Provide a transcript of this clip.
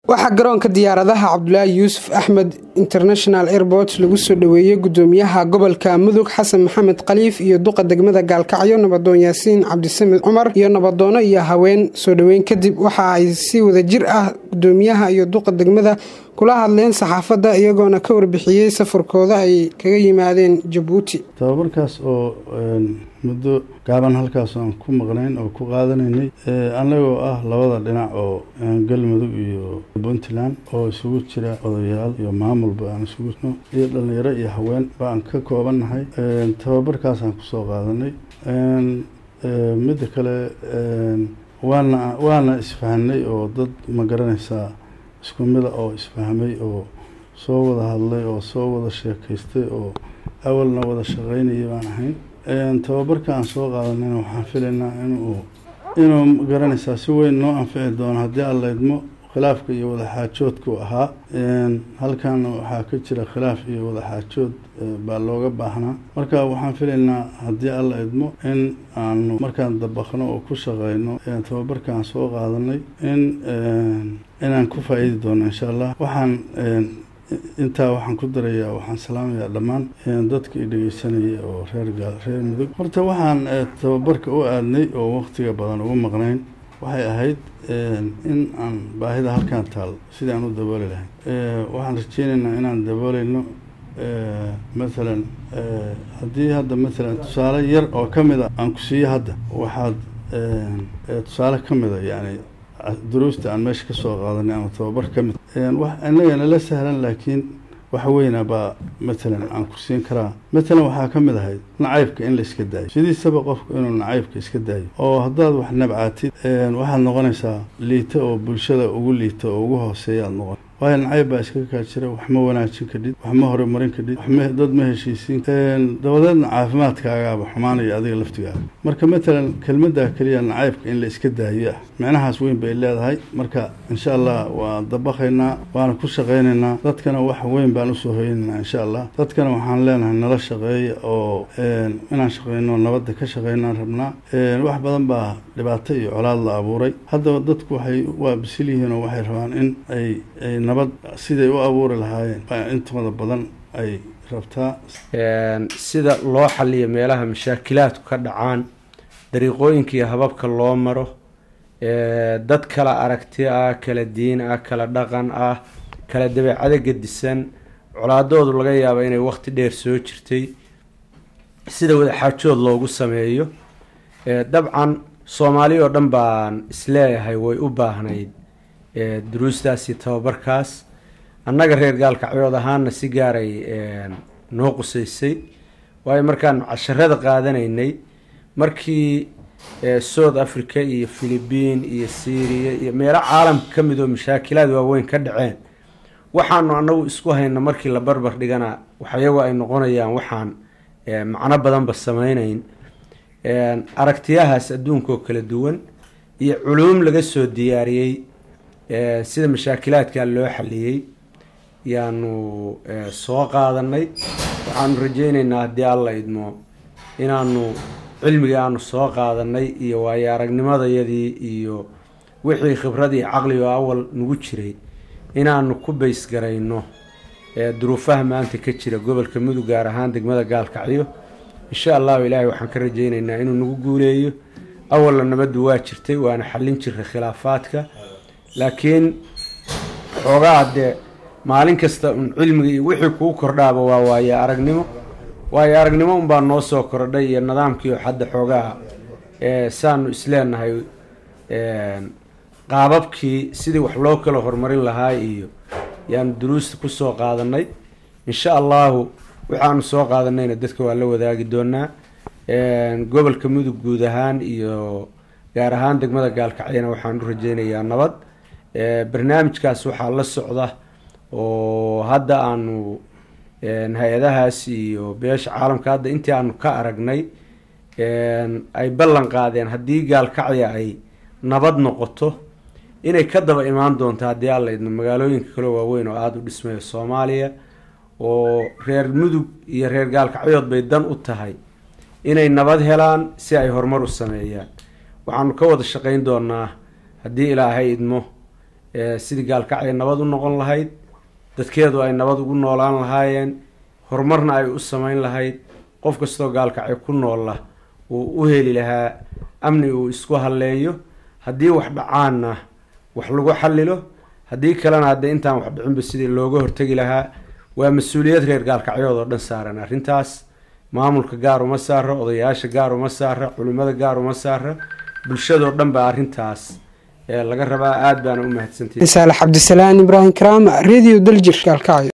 waxaa garoonka diyaaradaha cabdulaahi yuusuf axmed international airport lagu soo dhoweeyey gudoomiyaha gobolka mudug xasan maxamed khaliif iyo duqa degmada gaalkacyo nabadoon yaasiin cabdisamed cumar iyo nabadoono iyo haween soo dhoweyn kadib waxa ay si wada jir ah gudoomiyaha iyo duqa degmada kula hadleen saxaafadda iyagoona ka warbixiyey safarkooda ay kaga yimaadeen jabuuti tababarkaas oo muddo gaaban halkaas aan ku maqnayn oo ku qaadanaynay annagoo ah labada dhinac oo galmudug iyo puntland oo isugu jira odayaal iyo maamulba aan isugu jirno iyo dhalinyaro iyo haween ba aan ka koobannahay tababarkaasaan kusoo qaadanay midda kale waana waana isfahanay oo dad ma garanaysaa isku mida oo isfahmay oo soo wada hadlay oo soo wada sheekaystay oo awalna wada shaqaynayay baan ahayn tababarka aan soo qaadanayna waxaan filaynaa inuu inuu garanaysaa si weyn noo anfici doono haddii alla idmo khilaafka iyo wadaxaajoodku ahaa halkan waxaa ka jira khilaaf iyo wadaxaajood baa looga baahnaa marka waxaan filaynaa haddii alla idmo in aanu markaan dabaqno oo ku shaqeyno tababarka aan soo qaadanay in inaan ku faa-iidi doono insha allah waxaan intaa waxaan ku darayaa waxaan salaamayaa dhammaan dadka i dhegeysanaya oo reer gaal reer mudug horta waxaan tababarka u aadnay oo waqtiga badan ugu maqnayn waxay ahayd in aan baahida halkaan taal sidii aan u dabooli lahayn waxaan rajeynaynaa inaan dabooleyno mathalan haddii hadda mathalan tusaale yar oo ka mid a aan ku siiyo hadda waxaad tusaale ka mid a yani duruusta aan meesha kasoo qaadanay ama tababar ka mid inagana la sahlan laakiin waxa weyna baa matalan aan kursiin karaa matalan waxaa ka mid ahayd nacaybka in la iska daayo sidiisaba qofku inuu nacaybka iska daayo oo haddaad wax nabcatid waxaad noqonaysaa liita oo bulshada ugu liita oo ugu hooseeyaad noqon waayo nacayb baa iskaga kaa jira wax ma wanaajin kadhid wax ma horumarin kadhid wax dad ma heshiisiin dabadeedna caafimaadkaagaaba xumaanaya adiga laftigaaga marka matalan kelmaddaa keliya nacaybka in la iska daayo ah micnahaas weyn bay leedahay marka insha allah waa dabaqaynaa waana ku shaqaynaynaa dadkana wax weyn baan usoo hoynaynaa insha allah dadkana waxaan leenahay nala shaqeeya oo inaan shaqeyno nabadda ka shaqeynaan rabnaa wax badan baa dhibaato iyo colaad la abuuray haddaba dadku waxay waa bisil yihiin oo waxay rabaan in ay nabad siday u abuuri lahaayeen intooda badan ay rabtaa sida loo xaliyo meelaha mashaakilaadku ka dhacaan dariiqooyinka iyo hababka loo maro dad kala aragti ah kala diin ah kala dhaqan ah kala dabeecado gedisan colaadoodu laga yaabo inay waqti dheer soo jirtay sida wadaxaajood loogu sameeyo dabcan soomaali oo dhan baan isleeyahay way u baahnayd duruustaas iyo tababarkaas annaga reer gaalkacyood ahaana si gaaray noo qusaysay waayo markaan casharada qaadanaynay markii south africa iyo philibiin iyo syria iyo meelo caalamka ka mid oo mashaakilaad waaweyn ka dhaceen waxaanu anagu isku hayna markii la barbar dhigana waxyago ay noqonayaan waxaan macno badanba sameyneyn aragtiyahaas adduunka oo kala duwan iyo culuum laga soo diyaariyey sida mashaakilaadka loo xaliyey yaanu soo qaadanay waxaanu rajeyneynaa haddii alla idmo inaanu cilmigii aanu soo qaadanay iyo waayo aragnimadayadii iyo wixii khibradii caqliga awal nagu jiray inaanu ku baysgarayno duruufaha maanta ka jira gobolka mudug gaar ahaan degmada gaalkacyo insha allahu ilaahay waxaan ka rajeyneynaa inuu nagu guuleeyo awalna nabaddu waa jirtay waana xallin jiray khilaafaadka laakiin xoogaa dee maalin kasta un cilmiga iyo wixii kuu kordhaaba waa waayo aragnimo waayo aragnimo unbaa noo soo kordhay iyo nidaamkii oo hadda xoogaa saanu isleenahay qaababkii sidii wax loo kala horumarin lahaa iyo yaanu duruusta kusoo qaadanay insha allahu waxaanu soo qaadanayna dadka waa la wadaagi doonaa gobolka mudug guud ahaan iyo gaar ahaan degmada gaalkacyana waxaan u rajeynayaa nabad barnaamijkaas waxaa la socda oo hadda aanu hay-adahaas iyo beesha caalamka hadda intii aanu ka aragnay ay ballan qaadeen haddii gaalkacya ay nabad noqoto inay ka daba imaan doonto haddii alla idmo magaalooyinka kale waaweyn oo aada u dhismayo soomaaliya oo reer mudug iyo reer gaalkacyood bay dan u tahay inay nabad helaan si ay horumar u sameeyaan waxaanu ka wada shaqeyn doonaa haddii ilaahay idmo sidii gaalkacyo nabad u noqon lahayd dadkeedu ay nabad ugu noolaan lahaayeen horumarna ay u sameyn lahayd qof kastoo gaalkacyo ku noolla uu u heli lahaa amni uu isku halleeyo haddii wax dhacaanna wax lagu xallilo haddii kalena haddee intaan wax dhicinba sidii looga hortegi lahaa waa mas-uuliyad reer gaalkacyood oo dhan saaran arrintaas maamulka gaar uma saara odayaasha gaar uma saara culimmada gaar uma saara bulshadoo dhan baa arrintaas laga rabaa aada baana u mahadsantihi saalax cabdisalaan ibraahim karaama radio daljir gaalkacyo